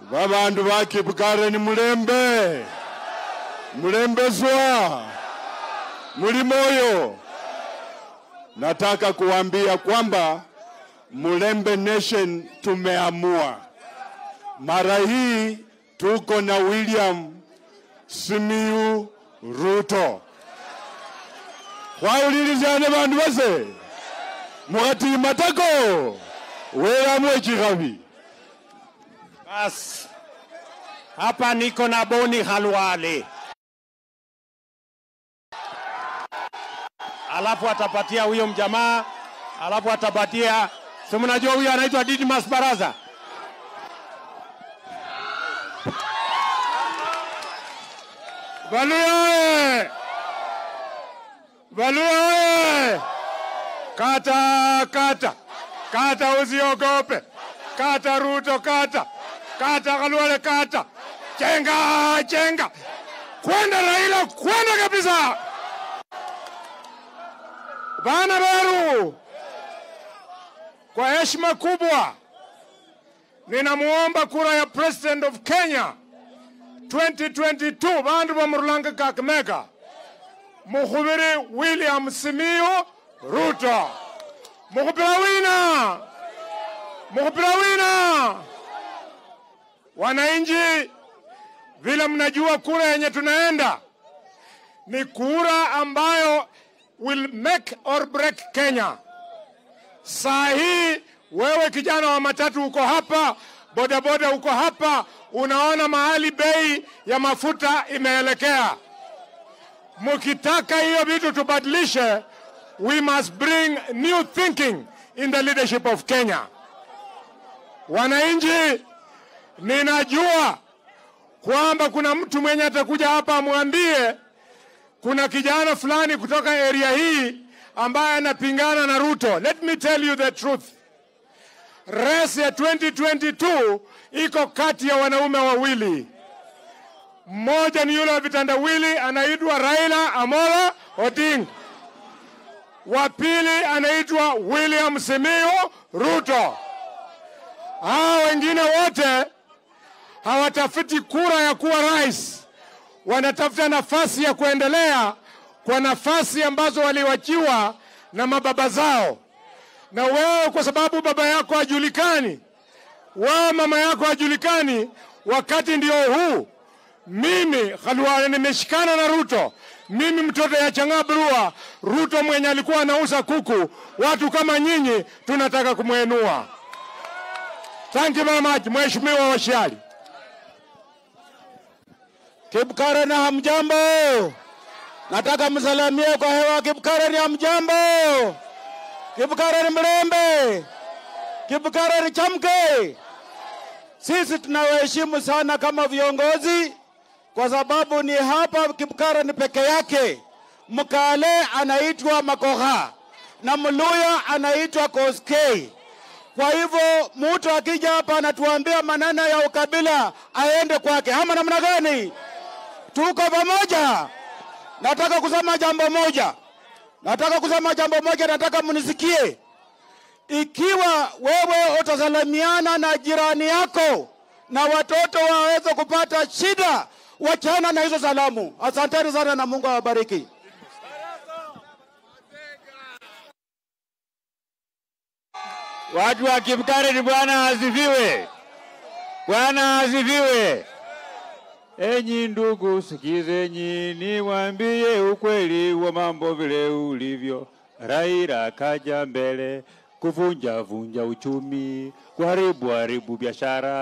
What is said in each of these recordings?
babandu bakibukare ni mulembe mulembezwa muli moyo nataka kuambia kwamba Mulembe Nation tumeamua mara hii tuko na William Simiyu Ruto khwawulilizane bandu base mukhatimatako welamwe chikhabi Bas, hapa niko na Boni Halwale, alafu atapatia huyo mjamaa, alafu atapatia si mnajua huyo anaitwa Didmas Baraza. Valuya oye! Valuya oye! Kata, kata, kata, usiogope. Kata Ruto, kata, kata Khalwale, kata, chenga, chenga, kwenda Raila, kwenda kabisa. Bana Beru, kwa heshima kubwa ninamuomba kura ya President of Kenya 2022 bandu bamurulanga Kakamega mukhubiri William Simiyu Ruto mukhupira wina mukhupira wina wananchi vile mnajua kura yenye tunaenda ni kura ambayo will make or break Kenya saa hii wewe kijana wa matatu uko hapa bodaboda uko hapa unaona mahali bei ya mafuta imeelekea mkitaka hiyo vitu tubadilishe we must bring new thinking in the leadership of kenya wananchi ninajua kwamba kuna mtu mwenye atakuja hapa amwambie kuna kijana fulani kutoka area hii ambaye anapingana na ruto let me tell you the truth race ya 2022 iko kati ya wanaume wawili. Mmoja ni yule wa vitandawili anaitwa Raila Amolo Odinga, wa pili anaitwa William Simiyu Ruto. Hawa wengine wote hawatafuti kura ya kuwa rais, wanatafuta nafasi ya kuendelea kwa nafasi ambazo waliwachiwa na mababa zao na wewe kwa sababu baba yako hajulikani, wewe mama yako hajulikani, wakati ndio huu. Mimi Khalwale nimeshikana na Ruto, mimi mtoto ya Changabrua, Ruto mwenye alikuwa anauza kuku. Watu kama nyinyi tunataka kumwenua. Thank you very much, Mheshimiwa Washiali. Kibukare na hamjambo, nataka msalamie kwa hewa. Kibukare ni hamjambo, Kibukare ni mlembe, Kibukare ni chamke. Sisi tunawaheshimu sana kama viongozi, kwa sababu ni hapa Kibukare ni peke yake. Mkale anaitwa Makoha na Mluya anaitwa Koskei. Kwa hivyo mtu akija hapa anatuambia maneno ya ukabila aende kwake, ama namna gani? Tuko pamoja. Nataka kusema jambo moja, nataka kusema jambo moja, nataka mnisikie. Ikiwa wewe utasalimiana na jirani yako na watoto waweze kupata shida, wachana na hizo salamu. Asanteni sana na Mungu awabariki. Watu wa Kibukare ni Bwana asifiwe. Bwana asifiwe. Enyi ndugu, sikizeni niwaambie ukweli wa mambo vile ulivyo. Raila kaja mbele kuvunja vunja uchumi, kuharibu haribu biashara.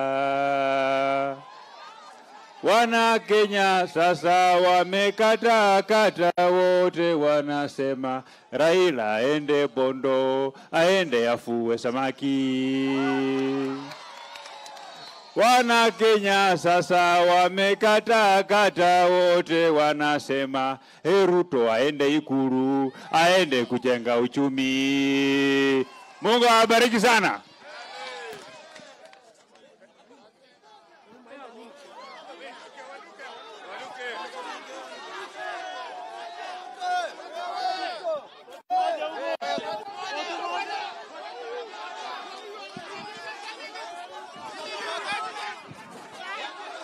Wana Kenya sasa wamekata kata, wote wanasema Raila aende Bondo, aende afue samaki. Wana Kenya sasa wamekata kata, wote wanasema hey, Ruto aende Ikulu, aende kujenga uchumi. Mungu awabariki sana.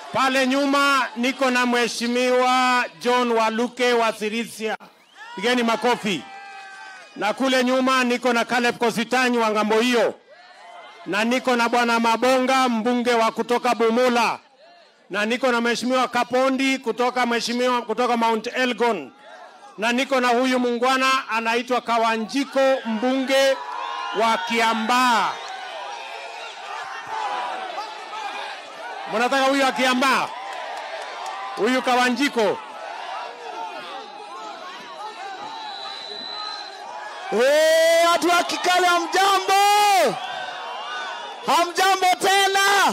Pale nyuma niko na mheshimiwa John Waluke wa Sirisia, pigeni makofi. Na kule nyuma niko na Caleb Kositanyi wa ngambo hiyo, na niko na bwana Mabonga mbunge wa kutoka Bumula, na niko na mheshimiwa Kapondi kutoka mheshimiwa kutoka Mount Elgon, na niko na huyu mungwana anaitwa Kawanjiko mbunge wa Kiambaa. Mnataka huyu akiambaa, huyu Kawanjiko. Eh, watu wa Kikale hamjambo, hamjambo tena.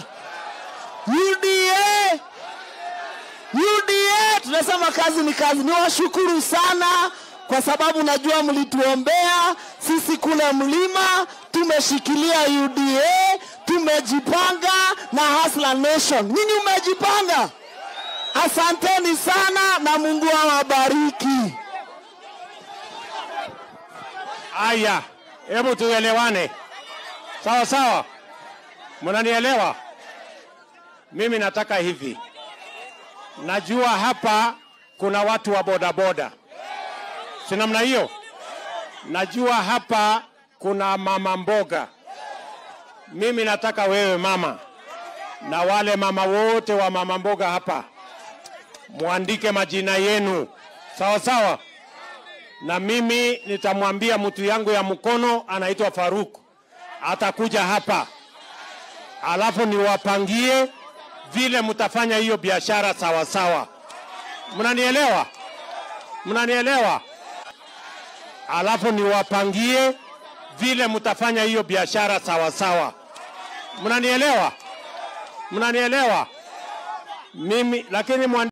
UDA, UDA, tunasema kazi ni kazi. Niwashukuru sana kwa sababu najua mlituombea sisi kule mlima, tumeshikilia UDA, tumejipanga na Hustler Nation. Nyinyi umejipanga, asanteni sana na Mungu awabariki. Aya, hebu tuelewane sawa sawa, mnanielewa? Mimi nataka hivi, najua hapa kuna watu wa bodaboda, si namna hiyo? Najua hapa kuna mama mboga. Mimi nataka wewe mama na wale mama wote wa mama mboga hapa muandike majina yenu sawa sawa na mimi nitamwambia mtu yangu ya mkono anaitwa Faruk, atakuja hapa, alafu niwapangie vile mtafanya hiyo biashara sawa sawa. Mnanielewa? Mnanielewa? Alafu niwapangie vile mtafanya hiyo biashara sawa sawa. Mnanielewa? Mnanielewa? Mimi lakini mwan